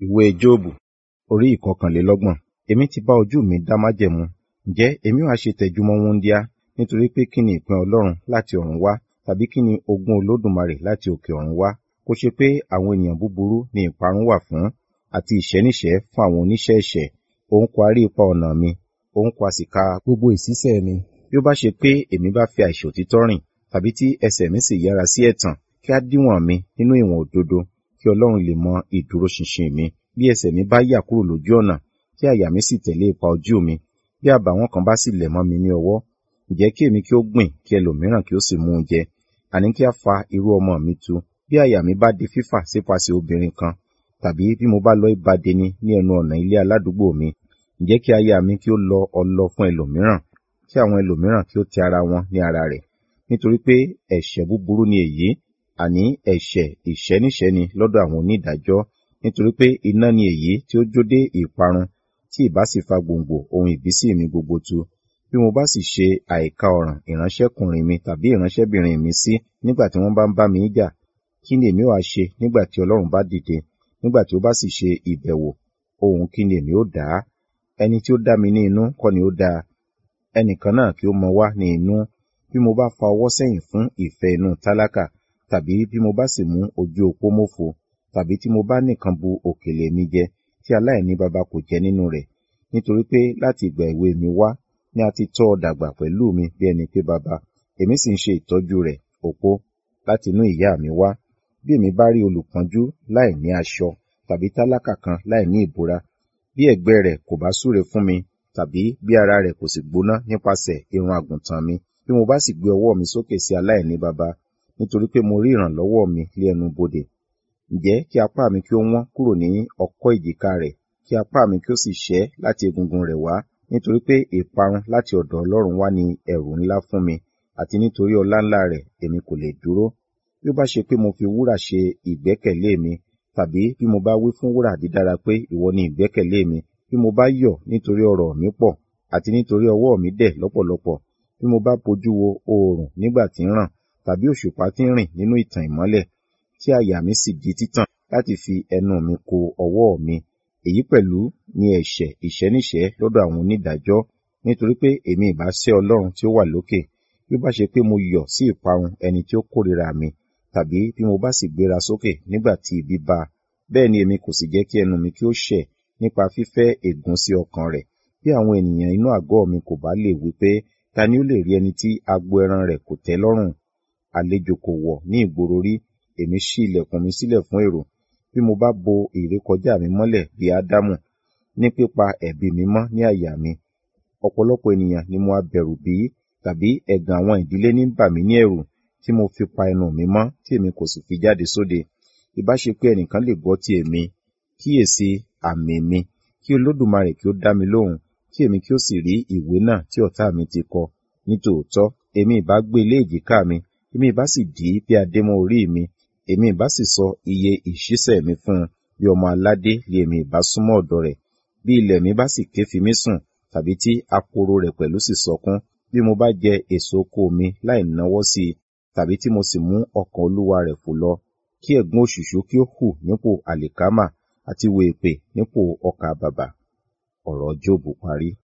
Ìwé Jóòbù orí ìkọkànlélọ́gbọ̀n. Èmi ti bá ojú mi dá májẹ̀mú. Ǹjẹ́ èmi ó ha ṣe tẹjúmọ́ wúńdíá? Nítorí pé kí ni ìpín Ọlọ́run láti ọ̀run wá? Tàbí kí ni ogún Olódùmarè láti òkè ọ̀run wá? Kò ṣe pé àwọn ènìyàn búburú ni ìparun wà fún, àti ìṣẹ́níṣẹ́ fún àwọn oníṣẹ́ ẹ̀ṣẹ̀. Òun kò ha rí ipa ọ̀nà mi, òun kò ha sì ka gbogbo ìṣísẹ̀ mi. Bí ó bá ṣe pé èmi bá fi àìṣòtítọ́ rìn, tàbí tí ẹsẹ̀ mi sì yára sí ẹ̀tàn, kí a díwọ̀n mi nínú ìwọ̀n òdodo, kí Ọlọ́run lè mọ ìdúróṣinṣin mi. Bí ẹsẹ̀ mi bá yà kúrò lójú ọ̀nà, kí àyà mi sì tẹ̀lé ipa ojú mi. Bí àbàwọ́n kan bá sì lẹ̀ mọ́ mi ní ọwọ́, ǹjẹ́ kí èmi kí ó gbìn, kí ẹlòmíràn kí ó sì mú un jẹ. Àní kí a fa irú ọmọ mi tu. Bí àyà mi bá di fífà sípasẹ̀ obìnrin kan, tàbí bí mo bá lọ ìbádeni ní ẹnu ọ̀nà ilé aládùúgbò mi, ǹjẹ́ kí aya mi kí ó lọ ọlọ fún ẹlòmíràn, kí àwọn ẹlòmíràn kí ó tẹ ara wọn ní ara rẹ̀. Nítorí pé ẹ̀ṣẹ̀ búburú ni èyí, àní ẹ̀ṣẹ̀ ìṣẹ́níṣẹ́ni lọ́dọ̀ àwọn onídàájọ́. Nítorí pé iná ni èyí tí ó jó dé ìparun, tí ìbá sì fa gbòǹgbò ohun ìbísí mi gbogbo tu. Bí mo bá sì ṣe àìka ọ̀ràn ìránṣẹ́kùnrin mi tàbí ìránṣẹ́bìnrin mi sí nígbà tí wọ́n bá ń bá mi jà, kí ni èmi ó ha ṣe nígbà tí Ọlọ́run bá dìde? Nígbà tí ó bá sì ṣe ìbẹ̀wò, ohun kí ni èmi ó dà á? Ẹni tí ó dá mi ní inú kọ́ ni ó dá a. Ẹnìkan náà kí ó mọ wá ní inú. Bí mo bá fa ọwọ́ sẹ́yìn fún ìfẹ́ inú tálákà, tàbí bí mo bá sì mú ojú opó mófo, tàbí tí mo bá nìkan bu òkèlè mi jẹ, tí aláìní baba kò jẹ nínú rẹ̀. Nítorí pé láti ìgbà èwe mi wá ni a ti tọ́ ọ dàgbà pẹ̀lú mi bí ẹni pé baba, èmi sì ń ṣe ìtọ́jú rẹ̀, opó, láti inú ìyá mi wá. Bí èmi bá rí olùpọ́njú láì ní aṣọ, tàbí tálákà kan láì ní ìbora, bí ẹ̀gbẹ́ rẹ̀ kò bá súre fún mi, tàbí bí ara rẹ̀ kò sì gbóná nípasẹ̀ irun àgùntàn mi, bí mo bá sì gbé ọwọ́ mi sókè sí aláìní baba, nítorí pé mo rí ìrànlọ́wọ́ mi lé ẹnu bodè. Ǹjẹ́ kí apá mi kí ó wọ́n kúrò ní ọ̀kọ́ èjìká rẹ̀, kí apá mi kí ó sì ṣẹ́ láti egungun rẹ̀ wá, nítorí pé ìparun láti ọ̀dọ̀ Ọlọ́run wá ni ẹ̀rù ńlá fún mi, àti nítorí ọlá ńlá rẹ̀ èmi kò lè dúró. Bí ó bá ṣe pé mo fi wúrà ṣe ìgbẹ́kẹ̀lé mi, tàbí bí mo bá wí fún wúrà dídára pé ìwọ ni ìgbẹ́kẹ̀lé mi, bí mo bá yọ̀ nítorí ọrọ̀ mi pọ̀, àti nítorí ọwọ́ mi dẹ̀ lọ́pọ̀lọpọ̀, bí mo bá bojú wo oòrùn nígbà tí ń ràn, tàbí òṣùpá tí ń rìn nínú ìtàn ìmọ́lẹ̀, tí àyà mi sì di títàn láti fi ẹnu mi ko ọwọ́ mi. Èyí pẹ̀lú ni ẹ̀ṣẹ̀ ìṣẹ́níṣẹ́ lọ́dọ̀ àwọn onídàájọ́, nítorí pé èmi ìbá sẹ́ Ọlọ́run tí ó wà lókè. Bí ó bá ṣe pé mo yọ̀ sí ìparun ẹni tí ó kórìíra mi, tàbí bí mo bá sì gbéra sókè nígbà tí ibi bá a, bẹ́ẹ̀ ni èmi kò sì jẹ́ kí ẹnu mi kí ó ṣẹ̀ nípa fífẹ́ ègún sí ọkàn rẹ̀. Bí àwọn ènìyàn inú àgọ́ mi kò bá lè wí pé, ta ni ó lè rí ẹni tí agbo ẹran rẹ̀ kò tẹ́ lọ́rùn? Àlejò kò wọ̀ ní ìgboro rí, èmi ṣí ilẹ̀kùn mi sílẹ̀ fún èrò. Bí mo bá bo ìrékọjá mi mọ́lẹ̀ bí Ádámù, ní pípa ẹ̀bi mi mọ́ ní àyà mi. Ọ̀pọ̀lọpọ̀ ènìyàn ni mo ha bẹ̀rù bí, tàbí ẹ̀gàn àwọn ìdílé ní bà mí ní ẹ̀rù, tí mo fi pa ẹnu mi mọ́, tí èmi kò sì fi jáde sóde. Ìbá ṣe pé ẹnìkan lè gbọ́ ti èmi, kíyèsi àmì mi, kí Olódùmarè kí ó dá mi lóhùn, kí èmi kí ó sì rí ìwé náà tí ọ̀tá mi ti kọ. Nítòótọ́, èmi ìbá gbé lé èjìká mi, èmi ìbá sì dì í bí adé mọ́ orí mi, èmi ìbá sì sọ iye ìṣísẹ̀ mi fún un, bí ọmọ aládé lé èmi ìbá súnmọ́ ọ̀dọ̀ rẹ̀. Bí ilẹ̀ mi bá sì ké fi mí sùn, tàbí tí akoro rẹ̀ pẹ̀lú sì sọkún, bí mo bá jẹ èso oko mi láì náwọ́ sí i, tàbí tí mo sì mú ọkàn olúwa rẹ̀ fò lọ, kí ẹ̀gún òṣùṣú kí ó hù nípò àlìkámà, àti wèèpè nípò ọkà bàbà. Ọ̀rọ̀ Jóòbù parí.